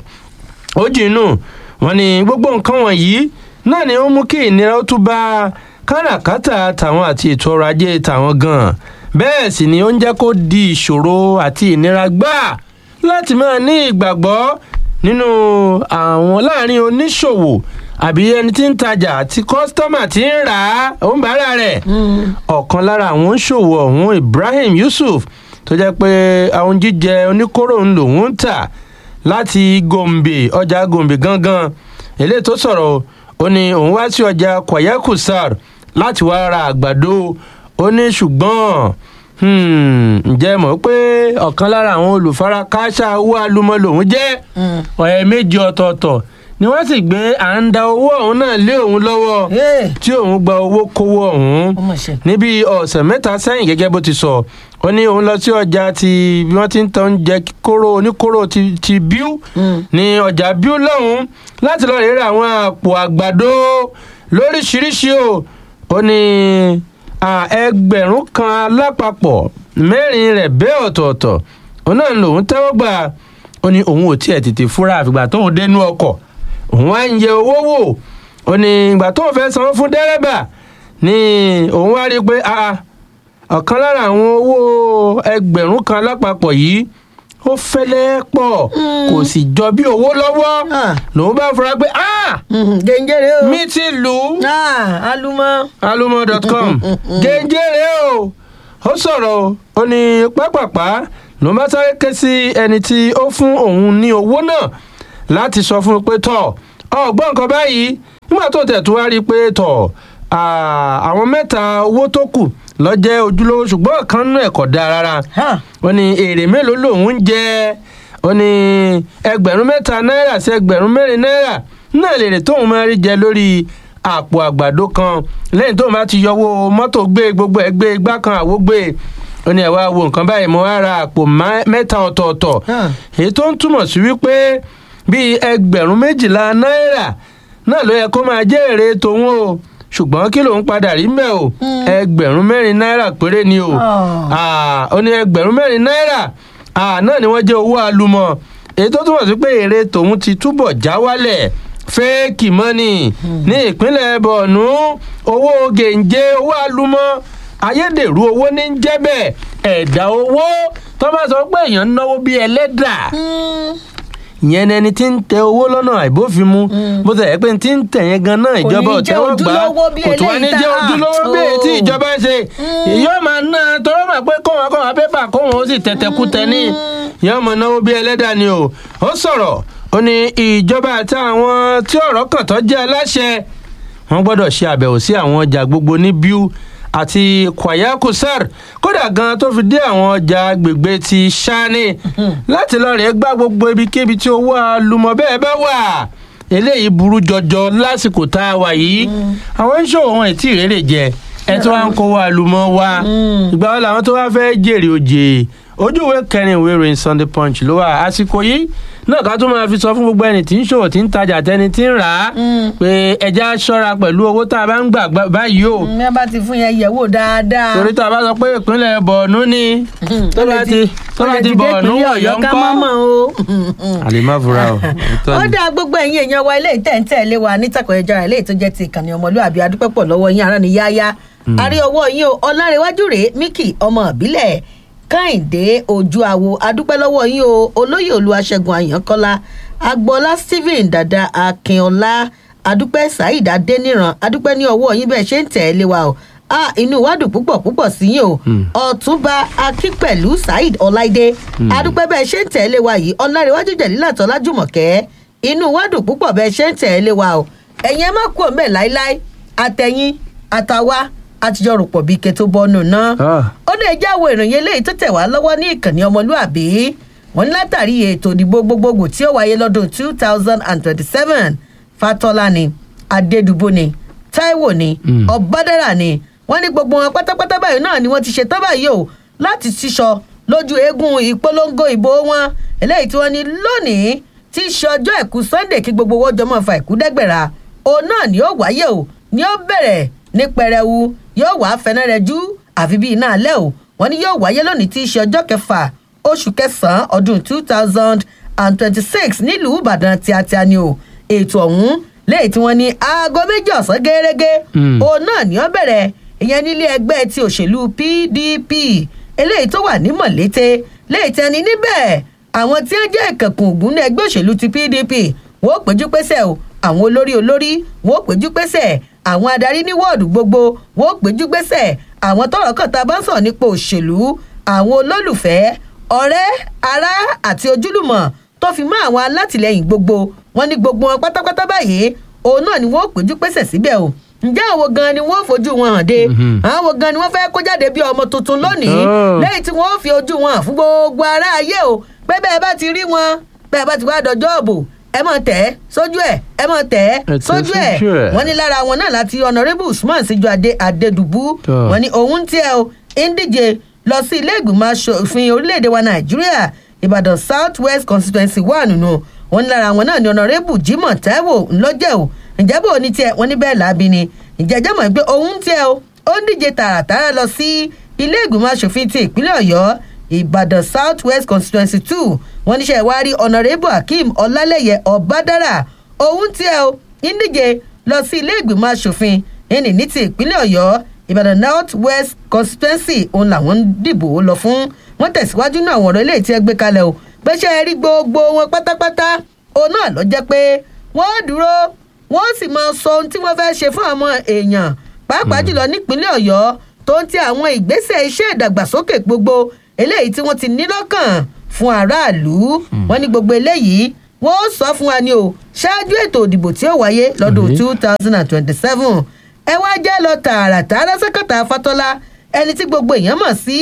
ó jìnnú wọn ni gbogbo nǹkan wọ̀nyí náà ni ó mú kí ìnira ó tún bá káràkátà tàwọn àti ètò ọrọ̀ ajé tàwọn gan bẹ́ẹ̀ sì ni ó ń jẹ́ kó di ìṣòro àti ìnira gbáà láti máa ní ìgbàgbọ́ nínú àwọn láàrin oníṣòwò àbí ẹni tí ń tajà àti kọ́sítọ́mà tí ń rà á òun bàárà rẹ̀ ọ̀kan lára àwọn oníṣòwò ọ̀hún ibrahim yusuf tó jẹ́ pé àwọn jíjẹ oníkóró ń lòun ń tà láti gombe ọjà gombe gangan eléyìí tó sọ̀rọ̀ o, ó ní òun wá sí ọjà kwayakusar láti wá ra àgbàdo ó ní ṣùgbọ́n hmm, ǹjẹ́ mọ̀ pé ọ̀kan lára àwọn olùfarakáṣá owó alumọ lòun jẹ́ ọ̀rẹ́ méjì ọ̀tọ̀ọ̀tọ̀ ni wọ́n sì gbé à ń da owó ọ̀hún náà lé òun lọ́wọ́ Hey. tí òun gba owó kówó ọ̀hún Ó mà ṣe. níbi ọ̀sẹ̀ mẹ́ta sẹ́yìn gẹ́gẹ́ bó ti sọ ó ní òun lọ sí ọjà ti bí wọ́n ti ń tan oúnjẹ kóró oníkóró ti, ti bíú ní ọjà bíú lọ́hùn láti lọ́ọ́ rírà àwọn àpò àgbàdo lóríṣiríṣi o ó ní à, ẹgbẹ̀rún kan alápapọ̀ mẹ́rin rẹ̀ bẹ́ẹ̀ ọ̀tọ̀ọ̀tọ̀ òun náà lòun tẹ́wọ́ gbà ó ní òun ò tiẹ̀ tètè fúra àfìgbà tóun dénú ọkọ̀ òun wá ń yẹ owó wò ó ní ìgbà tóun fẹ́ sanwó fún dẹ́rẹ́bà ni òun wá rí i pé ah, ọ̀kan lára àwọn owó ẹgbẹ̀rún kan lápapọ̀ yìí ó fẹ́lẹ́ pọ̀ kò sì jọ bí owó lọ́wọ́ Ah. lòun bá fura pé ah gẹ̀ǹgẹ̀rẹ̀ o mi ti lù ú Ah, alumọ alumo.com gẹ́gẹ́rẹ́ o ó sọ̀rọ̀ o ó ní pápápá ló bá sáré ké sí ẹni tí ó fún òun ní owó náà láti sọ fún un pé tọ̀ ọgbọ́n nǹkan báyìí nígbà tó tẹ̀ tó wá rí i pé tọ̀ àwọn mẹ́ta owó tó kù lọ́jẹ́ ojúlówó ṣùgbọ́n ọ̀kan nú ẹ̀kọ́ dáa rárá Hàn. ó ní èrè mélòó lòun ń jẹ ó ní ẹgbẹ̀rún mẹ́ta náírà sí ẹgbẹ̀rún mẹ́rin náírà náà lèrè tóun máa rí jẹ lórí àpò àgbàdo kan lẹ́yìn tóun bá ti yọwọ́ mọ́tò gbé gbogbo ẹ̀ gbé igbá kan àwo gbé ó ní ẹ̀ wá wo nǹkan báyìí mo wá ra àpò má- mẹ́ta ọ̀tọ̀ọ̀tọ̀ Hàn. èyí tó ń túmọ̀ sí wípé bíi ẹgbẹ̀rún méjìlá náírà náà ló yẹ kó máa jẹ́ èrè tòun o ṣùgbọ́n kí lòun padà rí mẹ́ o ẹgbẹ̀rún mẹ́rin náírà péré ni o Oh. Ah, ó ní ẹgbẹ̀rún mẹ́rin náírà ah, náà ni wọ́n jẹ́ owó alumọ̀ èyí tó túmọ̀ sí pé èrè tòun ti túbọ̀ já wálẹ̀ fẹ́ẹ̀kì mọ́nì ní ìpínlẹ̀ bọ̀nú owó gèǹjẹ owó alumọ̀ ayédèrú owó ní ń jẹ́ bẹ́ẹ̀ ẹ̀dá owó tó bá sọ pé èèyàn ń náwó bíi ẹlẹ́dà ìyẹn ni ẹni tí ń tẹ owó lọ́nà àìbófinmu bó ti ẹ̀ pé tí ń tẹ̀ yẹn gan náà ìjọba ní jẹ́ ọ̀tẹ́wọ́ gbà á ojúlówó bí kò tún wá ní eléyìí jẹ́ tá a- ojúlówó bí èyí tí Oh. ìjọba ń ṣe yóò máa ná tọrọ mà pé kóhun akọ́wọ́n pépà kóhun ó sì tẹ̀tẹ̀kútẹ ní yóò máa náwó bí ẹlẹ́dà ni o ó sọ̀rọ̀ ó ní ìjọba àti àwọn tí ọ̀rọ̀ kàn tó jẹ́ aláṣẹ wọn gbọ́dọ̀ ṣe àbẹ̀wò sí àwọn ọjà gbogbo ní biu àti kwaya kusar kódà gan tó fi dé àwọn ọjà agbègbè ti sani láti lọ rèé gbá gbogbo ibikíbi tí owó alùmọ̀ bẹ́ẹ̀ bá wà eléyìí burú jọjọ lásìkò tá a wà yìí àwọn ń ṣòwò wọn ètí ìrèrè jẹ ẹ tó wá ń kówó alùmọ̀ wa ìgbà wo làwọn tó wá fẹ́ jèrè òjè ojú ìwé kẹrin ìwé ìròyìn sunday punch ló wà àsìkò yìí náà ká tún máa fi sọ fún gbogbo ẹni tí ń ṣòwò tí ń tajà tẹni tí ń rà á pé ẹja ṣọ́ra pẹ̀lú owó tá a bá ń gbà gbà báyìí o ní a bá ti fún yẹn yẹ̀wò dáadáa. torí tá a bá sọ pé ìpínlẹ̀ bọ̀ọ̀nù ni tó bá ti tó bá ti bọ̀ọ̀nù wọ̀yọ́ ń ká kọ́ mọ́mọ́ o. àlèmá fura o òótọ́ ó ni. dá gbogbo ẹ̀yin èèyàn wa ilé ìtẹ̀ǹtẹ̀lé wa nítàkùn ẹja rẹ̀ léyìí tó jẹ́ ti ìkànnì ọmọlúwàbí adúpẹ́pọ̀ lọ́wọ́ yín ará ni yáyá àrí ọwọ́ yín o ọlárẹ̀wájú rèé míkì ọmọ ìbílẹ̀ kẹ́hìndé ojú àwo adúpẹ́ lọ́wọ́ yín o olóyè olúwaṣẹ́gun àyànkọ́lá agboola stephen dada akínọlá adúpẹ́ saheed adéníran adúpẹ́ ní ọwọ́ yín bẹ́ẹ̀ ṣe ń tẹ̀lé wa o ah inú wa dùn púpọ̀ púpọ̀ sí yín o ọ̀túnba akínpẹ̀lú saheed ọláìdé adúpẹ́ bẹ́ẹ̀ ṣe ń tẹ̀lé wa yìí ọlárẹ̀wájú jẹ̀lílà tọ́lá jùmọ̀kẹ́ inú wa dùn púpọ̀ bẹ́ẹ̀ ṣe ń tẹ̀lé wa o ẹ̀yin ẹ má kú òmẹ́ láíláí àtẹ̀yìn àtàwa àtijọ́ rò pọ̀ bí ike tó bọ́nù náà Ah. ó lè jẹ́ àwọn ìròyìn eléyìí tó tẹ̀ wá lọ́wọ́ ní ìkànnì ọmọlúàbí wọn ní látàrí ètò ìdìbò gbogbogbò tí ó wáyé lọ́dún two thousand and twenty-seven fatọ́lá ni adédùbò ni taiwo ni ọ̀bádẹ́rà ni wọ́n ní gbogbo wọn pátápátá báyìí náà ni wọ́n ti ṣetán báyìí o láti ṣíṣọ lójú eégún ìpolongo ìbò wọn eléyìí tí wọ́n ní lónìí tí í ṣe ọjọ́ ẹ̀kú sunday kí gbogbo owó jọmọ́ fa ìkúdẹ́gbẹ̀ra òun náà ni ó wáyé o ni ó bẹ̀rẹ̀ ní pẹrẹwu yóò wá fẹ́nẹ́ rẹ jú àfi bíi iná alẹ́ o wọ́n ní yóò wáyé lónìí tí í ṣe ọjọ́ kẹfà oṣù kẹsàn-án ọdún two thousand and twenty-six nílùú ìbàdàn tíátíá ni o ètò ọ̀hún lẹ́yìn tí wọ́n ní aago méjì ọ̀sán gẹ́gẹ́ òun náà ni ó bẹ̀rẹ̀ ìyẹn nílé ẹgbẹ́ ti òṣèlú pdp eléyìí tó wà ní mọ̀lété lẹ́yìn tí ẹni níbẹ̀ àwọn tí wọ́n jẹ́ ìkẹ̀kùn ògùn ní ẹgbẹ́ òṣèlú ti pdp wọ́n ó péjú pésẹ̀ o àwọn olórí olórí wọ́n ó péjú pésẹ̀ àwọn adarí ní wọ́ọ̀dù gbogbo wọ́n ó péjú pésẹ̀ àwọn tọrọ kan tá a bá ń sọ̀rọ̀ nípa òṣèlú àwọn olólùfẹ́ ọ̀rẹ́ ará àti ojúlùmọ̀ tó fi mọ́ àwọn alátìlẹyìn gbogbo wọn ní gbogbo wọn pátápátá báyìí òun náà ni wọ́n ó péjú pésẹ̀ síbẹ̀ o ǹjẹ́ àwọn gan ni wọ́n fojú wọn hàn dé àwọn gan ni wọ́n fẹ́ kó jáde bí ọmọ tuntun lónìí Oh. lẹ́yìn tí wọ́n fi ojú wọn hàn fún gbogbo ará ayé o pé bẹ́ẹ̀ bá ti rí wọn bẹ́ẹ̀ bá ti wá dọjọ́ òbò ẹ mọ̀ tẹ́ sójú ẹ̀ ẹ mọ̀ tẹ́ Ẹ tẹ̀ sójú ẹ̀ sójú ẹ̀. wọ́n ní lára wọn náà láti honourable usman síjú adé adédùbú Tọ́. wọ́n ní òun tiẹ̀ o ń díje lọ sí ilé ìgbìmọ̀ asòfin orílẹ̀-èdè wa nàìjíríà ìbàdàn south west constituency wà nínú wọn ní lára wọn náà ní honourable jimoh taiwo ńlọ́jẹ̀ o ǹjẹ́ bò ní tiẹ̀ wọ́n ní bẹ́ẹ̀ láabi ni ìjẹ́jẹ́ mọ̀ pé òun tiẹ̀ o ó ń díje tààràtàrà lọ sí ilé ìgbìmọ̀ asòfin ti ìpínlẹ̀ ọ̀yọ́ ìbàdàn south west constituency two wọn níṣẹ́ ìwárí honourable akeem ọlálẹ́yẹ ọ̀bádára òun tiẹ̀ o ń díje lọ sí ilé ìgbìmọ̀ asòfin ẹni ní ti ìpínlẹ̀ ọ̀yọ́ ìbàdàn north west constituency òun làwọn ń dìbò lọ fún wọn tẹ̀síwájú náà àwọn ọ̀rọ̀ eléyìí tí ẹ gbé kalẹ̀ o gbéṣẹ́ rí gbogbo wọn pátápátá òun náà lọ jẹ́ pé wọ́n dúró wọ́n sì máa sọ ohun tí wọ́n fẹ́ ṣe fún àwọn èèyàn pàápàá jùlọ nípínlẹ̀ ọ̀yọ́ tó ń ti àwọn ìgbésẹ̀ iṣẹ́ ìdàgbàsókè gbogbo eléyìí tí wọ́n ti ní lọ́kàn fún aráàlú wọ́n ní gbogbo eléyìí wọ́n ó sọ fún wa ni o ṣáájú ètò òdìbò tí ó wáyé lọ́dún Mhm. two thousand and twenty-seven ẹ wá jẹ́ lọ tààràtààrà sẹ́kẹ̀tà fatọ́lá ẹni tí gbogbo èèyàn mọ̀ sí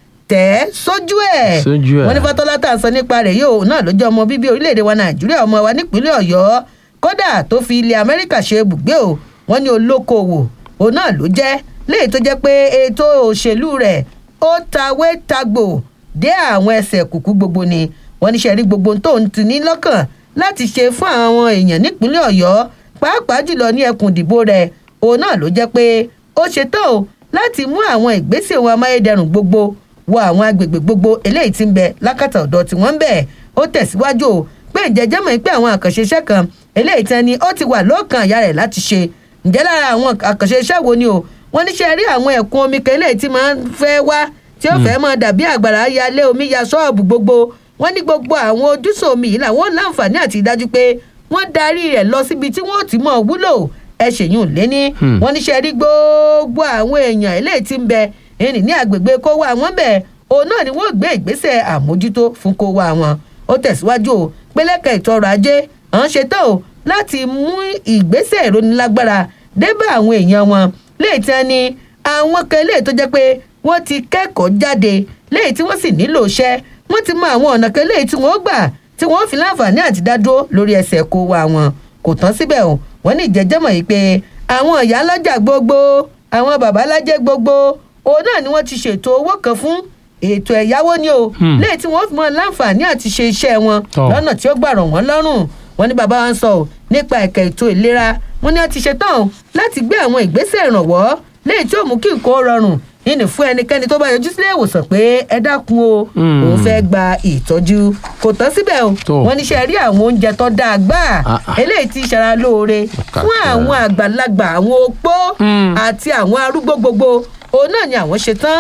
tẹ̀ sójú ẹ̀ Sójú ẹ̀. wọ́n ní fatọ́lá tá à ń sọ nípa rẹ̀ yóò náà ló jẹ́ ọmọ bíbí orílẹ̀-èdè wa nàìjíríà ọmọ wa nípínlẹ̀ ọ̀yọ́ kódà tó fi ilẹ̀ amẹ́ríkà ṣe ibùgbé o wọ́n ní olókoòwò òun náà ló jẹ́ léyìí tó jẹ́ pé ètò òṣèlú rẹ̀ ó tawé tagbò dé àwọn ẹsẹ̀ kùkú gbogbo ni wọ́n ní sẹ́rí gbogbo tó ń ti ní lọ́kàn láti ṣe fún àwọn èèyàn nípínlẹ̀ ọ̀yọ́ pàápàá jùlọ ní ẹkùn ìdìbò rẹ̀ òun náà ló jẹ́ pé ó ṣetán o láti mú àwọn ìgbésẹ̀ ohun amáyédẹrùn gbogbo wọ àwọn agbègbè gbogbo eléyìí tí ń bẹ lákàtà ọ̀dọ̀ tí wọ́n ń bẹ̀ ó tẹ̀síwájú o pé ìjẹ́jẹ́ mọ̀ pé àwọn àkànṣe iṣẹ́ kan eléyìí tán ni ó ti wà lọ́kàn àyà rẹ̀ láti ṣe ǹjẹ́ lára àwọn àkànṣe iṣẹ́ wo ni o wọ́n ní ṣe rí àwọn ẹ̀kún omi kan eléyìí tí máa ń fẹ́ wá tí ó fẹ́ máa dàbí àgbàrá yalé omi ya ṣọ́ọ̀bù gbogbo wọ́n ní gbogbo àwọn ojúṣe omi yìí làwọn láǹfààní àti ìdájú pé wọ́n darí rẹ̀ lọ síbi tí wọ́n ti mọ̀ wúlò ẹ ṣèyún lẹ́ni Hmm. wọ́n ní ṣe rí gbogbo àwọn èèyàn eléyìí tí ń bẹ ẹni ní agbègbè kó wá wọn bẹ̀ òun náà ni wọ́n gbé ìgbésẹ̀ àmójútó fún kó wá wọn ó tẹ̀síwájú o pélẹ́kẹ̀ ètò ọrọ̀ ajé à ń ṣetán o láti mú ìgbésẹ̀ ìrónilágbára débà àwọn èèyàn wọn léyìí tí wọ́n ní àwọn kan léyìí tó jẹ́ pé wọ́n ti kẹ́kọ̀ọ́ jáde léyìí tí wọ́n sì nílò iṣẹ́ wọ́n ti mọ àwọn ọ̀nà kan léyìí tí wọ́n gbà tí wọ́n fi láǹfààní àti dádúró lórí ẹsẹ̀ kó wa wọn kò tán síbẹ̀ o wọ́n ní ìjẹ́jẹ́mọ̀ yìí pé àwọn ìyá lọ́jà gbogbo àwọn bàbá lájẹ́ gbogbo òun náà ni wọ́n ti ṣètò owó kan fún ètò ẹ̀yáwó ni o Hmm. léyìí tí wọ́n fi mọ láǹfààní àti ṣe iṣẹ́ wọn Tọ́. lọ́nà tí ó gbà rọ̀ wọ́n lọ́rùn wọ́n ní bàbá wa ń sọ ọ́ nípa ẹ̀ka ètò ìlera wọ́n ní wọ́n ti ṣetán o láti gbé àwọn ìgbésẹ̀ ìrànwọ́ léyìí tí ó mú kí nǹkan ó rọrùn nínú fún ẹnikẹ́ni tó bá yọjú sílé ìwòsàn pé ẹ dákun o Hmm. òun fẹ́ gba ìtọ́jú kò tán síbẹ̀ o Tó. wọ́n ní ṣe rí àwọn oúnjẹ tó dáa gbà Ah, ah. eléyìí tí ṣara lóore Kàkà. fún àwọn àgbàlagbà àwọn opó Hmm. àti àwọn arúgbó gbogbo òun náà ni àwọn ṣetán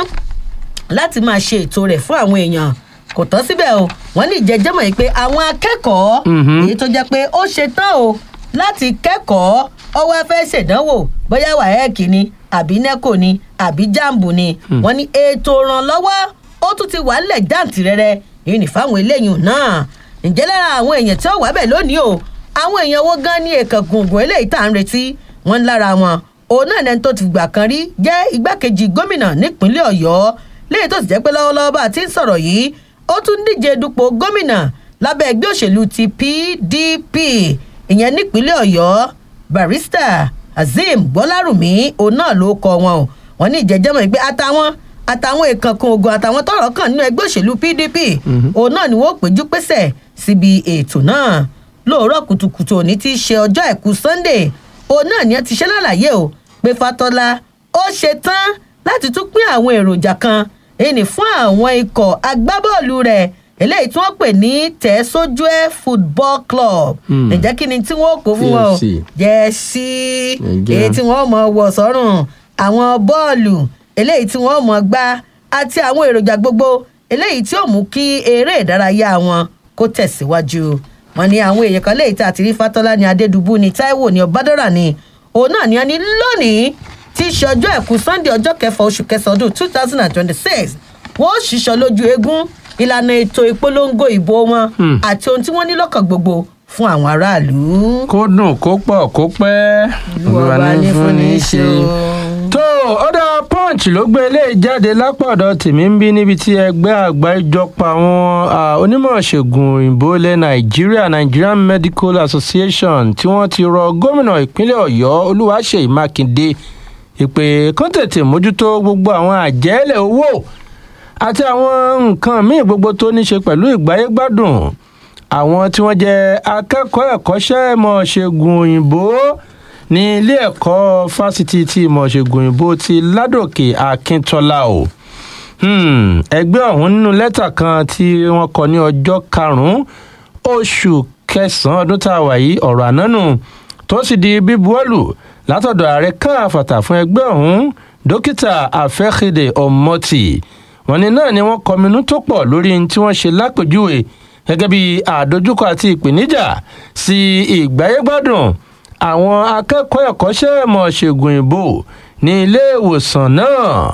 láti máa ṣe ètò rẹ̀ fún àwọn èèyàn kò tán síbẹ̀ o wọ́n ní ìjẹ́jẹ́mọ̀ yìí pé àwọn akẹ́kọ̀ọ́ Mhm. èyí tó jẹ́ pé ó ṣe tán o láti kẹ́kọ̀ọ́ ọwọ́ fẹ́ ṣèdánwò bóyá wàhẹ́ẹ̀kì ni àbí nẹ́kò ni àbí jambu ni wọ́n ní ètò ìrànlọ́wọ́ ó tún ti wà nílẹ̀ jàǹtìrẹrẹ èyí ní fáwọn eléyìí náà ǹjẹ́ lára àwọn èèyàn tí ó wà bẹ̀ lónìí o àwọn èèyàn wo gan ní èkán gbùngbùn eléyìí tá à ń retí wọ́n ń lára wọn òun náà lẹni tó ti gbà kan rí jẹ́ igbákejì gómìnà nípínlẹ̀ ọ̀yọ́ léyìí tó sì jẹ́ pé lọ́wọ́lọ́wọ́ bá a ti ń sọ̀rọ̀ yìí ó tún díje dupò gómìnà lábẹ́ ẹgbẹ́ òṣèlú ti pdp ìyẹn nípínlẹ̀ ọ̀yọ́ barista azeem gbọ́lárùmí òun náà ló kọ wọn o wọn ní ìjẹ́jẹ́mọ̀ pé àtàwọn àtàwọn ìkànkùn ogun àtàwọn tọrọ kàn nínú ẹgbẹ́ òṣèlú pdp òun náà ni wọ́n péjú pésẹ̀ síbi ètò náà lóòrọ̀ kùtùkùtù òní tí í ṣe ọjọ́ àìkú sunday òun náà ni ẹ ti ṣe lálàyé o pé fatọ́lá ó ṣe tán láti tún pín àwọn èròjà kan èyí ni fún àwọn ikọ̀ agbábọ́ọ̀lù rẹ̀ eléyìí tí wọ́n pè ní tẹ̀sójúẹ́ football club Hmm. ǹjẹ́ kí ni tí wọ́n kó fún wọn o TFC. jẹ́sí Ǹjẹ́. èyí tí wọ́n mọ̀ wọ̀ sọ́rùn àwọn bọ́ọ̀lù eléyìí tí wọ́n mọ̀ gbá àti àwọn èròjà gbogbo eléyìí tí ó mú kí eré ìdárayá wọn kó tẹ̀síwájú wọn ni àwọn èèyàn kan léyìí tá a ti rí fatọ́lá ní adédùbú ní taiwo ní ọbádọ́rà ní òun náà ni a ní lónìí tí í ṣe ọjọ́ ẹ̀kú sunday ọjọ́ kẹfà oṣù kẹsàn-án ọdún two thousand and twenty-six wọ́n ó ṣìṣọ lójú eégún ìlànà ètò ìpolongo ìbò wọn Hmm. àti ohun tí wọ́n ní lọ́kàn gbogbo fún àwọn aráàlú. kó dùn kó pọ̀ kó pẹ́ Olúwa ní fún ní ṣe o. tó ọ̀dà punch ló gbé eléyìí jáde lápọ̀dọ̀ tèmi ń bí níbi tí ẹgbẹ́ àgbáríjọpọ̀ àwọn ah, onímọ̀ ṣègùn òyìnbó ilẹ̀ nàìjíríà nigerian medical association tí wọ́n ti rọ gómìnà ìpínlẹ̀ ọ̀yọ́ olúwaṣeyì mákindé ìpè kán tètè mójútó gbogbo àwọn àjẹ́lẹ̀ owó àti àwọn nǹkan míì gbogbo tó ní ṣe pẹ̀lú ìgbáyégbádùn àwọn tí wọ́n jẹ́ akẹ́kọ̀ọ́ ẹ̀kọ́ṣẹ́ ìmọ̀ ṣègùn òyìnbó ní ilé ẹ̀kọ́ fásitì ti ìmọ̀ ṣègùn òyìnbó ti ládòkè akíntọ́lá o Hmm, ẹgbẹ́ ọ̀hún nínú lẹ́tà kan tí wọ́n kọ ní ọjọ́ karùn-ún oṣù kẹsàn-án ọdún tá a wà yìí ọ̀rọ̀ ànánú tó sì di bíbuwọ́lù látọ̀dọ̀ ààrẹ káàfàtà fún ẹgbẹ́ ọ̀hún dókítà afẹ́kéde ọmọtì wọn ni náà ni wọ́n kọminú tó pọ̀ lórí ohun tí wọ́n ṣe lápèjúwe gẹ́gẹ́ bí àdójúkọ àti ìpèníjà sí ìgbáyégbádùn àwọn akẹ́kọ̀ọ́ ẹ̀kọ́ṣẹ́ ìmọ̀ ṣègùn ìbò ní ilé ìwòsàn náà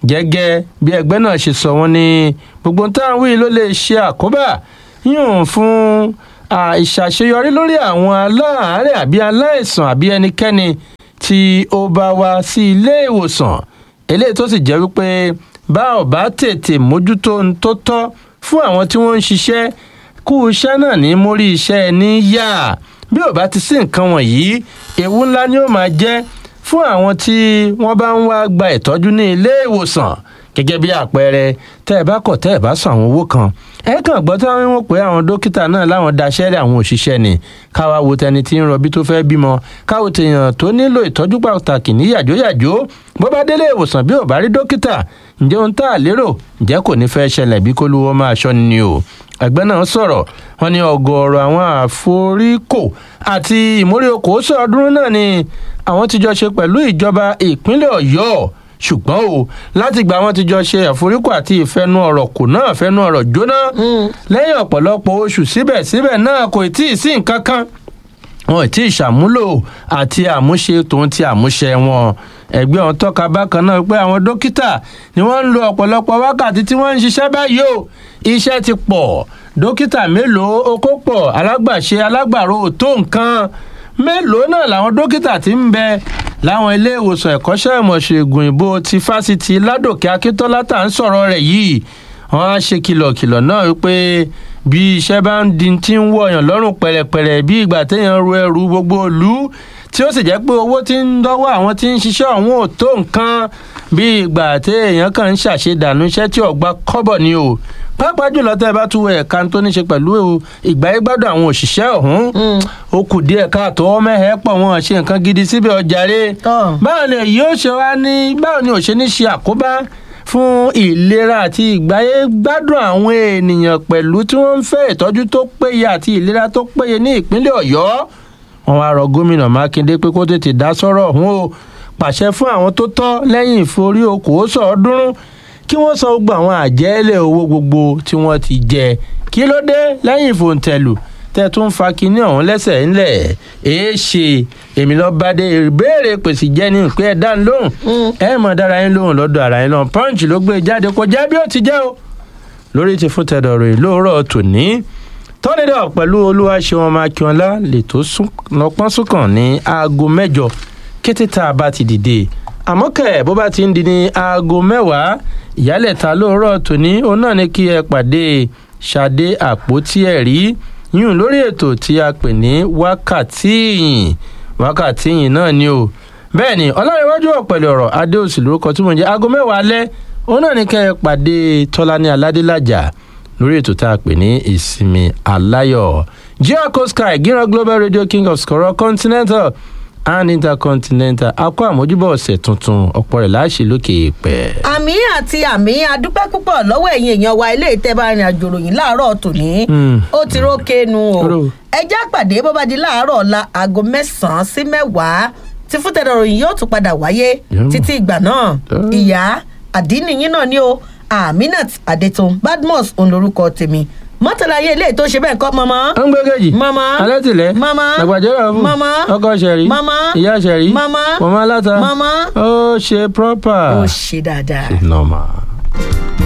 gẹ́gẹ́ bí ẹgbẹ́ náà ṣe sọ wọ́n ní gbogbo táwọn wí ló lè ṣe àkóbá yíyùn fún à, ìṣàṣeyọrí lórí àwọn aláàárẹ̀ àbí aláìsàn àbí ẹnikẹ́ni tí ó bá wá sí ilé ìwòsàn eléyìí tó sì jẹ́ wípé bá ò bá tètè mójútó ohun tó tọ́ fún àwọn tí wọ́n ń ṣiṣẹ́ kú iṣẹ́ náà ní mórí iṣẹ́ ẹni yá bí ò bá ti sí nǹkan wọ̀nyí ewu ńlá ni ó máa jẹ́ fún àwọn tí wọ́n bá ń wá gba ìtọ́jú ní ilé ìwòsàn gẹ́gẹ́ bí àpẹẹrẹ tẹ́ ẹ bá kọ̀ tẹ́ ẹ bá san àwọn owó kan ẹ kàn gbọ́ tí wọ́n pè àwọn dókítà náà láwọn daṣẹ́rẹ́ àwọn òṣìṣẹ́ ni káwa wo tẹni tí ń rọbí tó fẹ́ bímọ káwo tèèyàn tó nílò ìtọ́jú pàtàkì ní yàjóyàjó bó bá délé ìwòsàn bí ò bá rí dókítà ǹjẹ́ ohun tá a lérò ǹjẹ́ kò ní fẹ́ ṣẹlẹ̀ bí kólúwọ́ máa ṣọ́ ni o ẹgbẹ́ náà sọ̀rọ̀ wọn ní ọgọ́rọ̀ àwọn àforíkò àti ìmórí okòó sọ̀ọ́dúnrún náà ni àwọn ti jọ ṣe pẹ̀lú ìjọba ìpínlẹ̀ ọ̀yọ́ ṣùgbọ́n o láti gba àwọn ti jọ ṣe àforíkò àti ìfẹnu ọ̀rọ̀ kò náà fẹnu ọ̀rọ̀ jóná lẹ́yìn ọ̀pọ̀lọpọ̀ oṣù síbẹ̀síbẹ̀ náà kò tí ì sí nǹkan kan wọn ò tí ì ṣàmúlò àti àmúṣe tòun ti àmúṣe wọn ẹgbẹ́ ọ̀hún tọ́ka bákan náà pé àwọn dókítà ni wọ́n ń lo ọ̀pọ̀lọpọ̀ wákàtí tí wọ́n ń ṣiṣẹ́ báyìí o iṣẹ́ ti pọ̀ dókítà mélòó okó pọ̀ alágbàṣe alágbàro ò tó nǹkan mélòó náà làwọn dókítà ti ń bẹ láwọn ilé ìwòsàn ẹ̀kọ́ṣẹ́ ìmọ̀ṣègùn ìbò ti fásitì ládòkè akíntola tá à ń sọ̀rọ̀ rẹ̀ yìí wọ́n á ṣe kìlọ̀kìlọ̀ náà wípé bí iṣẹ́ bá ń di tí ń wọ̀yàn lọ́rùn pẹ̀rẹ̀pẹ̀rẹ̀ bí ìgbà téèyàn ru ẹrù gbogbo ìlú tí ó sì jẹ́ pé owó tí ń dọ́wọ́ àwọn tí ń ṣiṣẹ́ ọ̀hún ò tó nǹkan bí ìgbà téèyàn kàn ń ṣàṣedànù iṣẹ́ tí ọ̀gbà kọ́bọ̀ ni o pàápàá jùlọ tẹ́ ẹ bá tún wọ ẹ̀ka tó ní ṣe pẹ̀lú ìgbáyégbádùn àwọn òṣìṣẹ́ ọ̀hún ó kù díẹ̀ káàtó mẹ́hẹ̀ẹ́ pọ̀ wọn ṣe nǹkan gidi síbẹ̀ ọjàre Tọ́. báwo ni èyí ó ṣe wá ní báwo ni ò ṣe ní ṣe àkóbá fún ìlera àti ìgbáyégbádùn àwọn ènìyàn pẹ̀lú tí wọ́n ń fẹ́ ìtọ́jú tó péye àti ìlera tó péye ní ìpínlẹ̀ ọ̀yọ́ wọn wá rọ gómìnà mákindé pé kó tètè dá sọ́rọ̀ ọ̀hún o pàṣẹ fún àwọn tó tọ́ lẹ́yìn ìforí okòó sọ̀ọ́dúnrún kí wọ́n san gbogbo àwọn àjẹ́lẹ̀ owó gbogbo tí wọ́n ti jẹ kí ló dé lẹ́yìn ìfòǹtẹ̀lù tẹ́ tún fa kinní ọ̀hún lẹ́sẹ̀ ńlẹ̀ èé ṣe èmi lọ bá dé ìbéèrè pèsè jẹ́ ní ìpín ẹ̀dá lóhùn ẹ mọ̀ dára yín lóhùn lọ́dọ̀ ara yín lọ́hùn punch ló gbé jáde kó jẹ́ bí ó ti jẹ́ o lórí ti fún tẹ̀dọ̀ rẹ̀ lóòrọ̀ tòní tọ́nidọ̀ pẹ̀lú olúwaṣẹ́wọ̀n mákíọ́lá lè tó lọ́pọ́n súnkàn ní aago mẹ́jọ kété tá a bá ti dìde àmọ́ kẹ̀ bó bá ti ń di ní aago mẹ́wàá ìyálẹ̀ta lóòrọ̀ tòní òun náà ní kí ẹ pàdé ṣadé àpótí ẹ̀rí yún lórí ètò tí a pè ní wákàtí ìyìn wákàtí ìyìn náà ni o bẹ́ẹ̀ ni ọlọ́rẹ̀wájú ọ̀pẹ̀lẹ̀ ọ̀rọ̀ adéòsì lórúkọ tí mo ń jẹ́ aago mẹ́wàá alẹ́ òun náà ní kẹ́ ẹ pàdé tọ́lání aládélájà lórí ètò tá a pè ní ìsinmi aláyọ̀ geoco sky gíran global radio king of skoro continental and intercontinental akọ àmójúbọ ọ̀sẹ̀ tuntun ọ̀pọ̀ rẹ̀ láṣẹ lókè èèpẹ̀. àmì àti àmì adúpẹ́ púpọ̀ lọ́wọ́ ẹ̀yin èèyàn wa ilé ìtẹ́bà ìrìn àjò ròyìn láàárọ̀ tòní Mm. ó ti rókè nu o Ró. ẹjẹ́ àpàdé bó bá di láàárọ̀ ọ̀la aago mẹ́sàn-án sí mẹ́wàá tí fúntẹ̀dọ̀ ròyìn yóò tún padà wáyé Yeah. títí ìgbà náà Ah. ìyá àdínníyín náà ni o aminat adetun badmus òun lorúkọ tèmi mọ́tàlá ayé ilé tó ṣe bẹ́ẹ̀ kọ́ mọ́mọ́ ó ń gbé kejì. Mama. alátìlẹ́. Mama. àgbàjọ́rọ̀ fún. Mama. ọkọ ṣẹ̀rí. Mama. ìyá ṣẹ̀rí. Mama. mọ̀mọ́ aláta. Mama. ó ṣe proper. ó ṣe dáadáa. normal.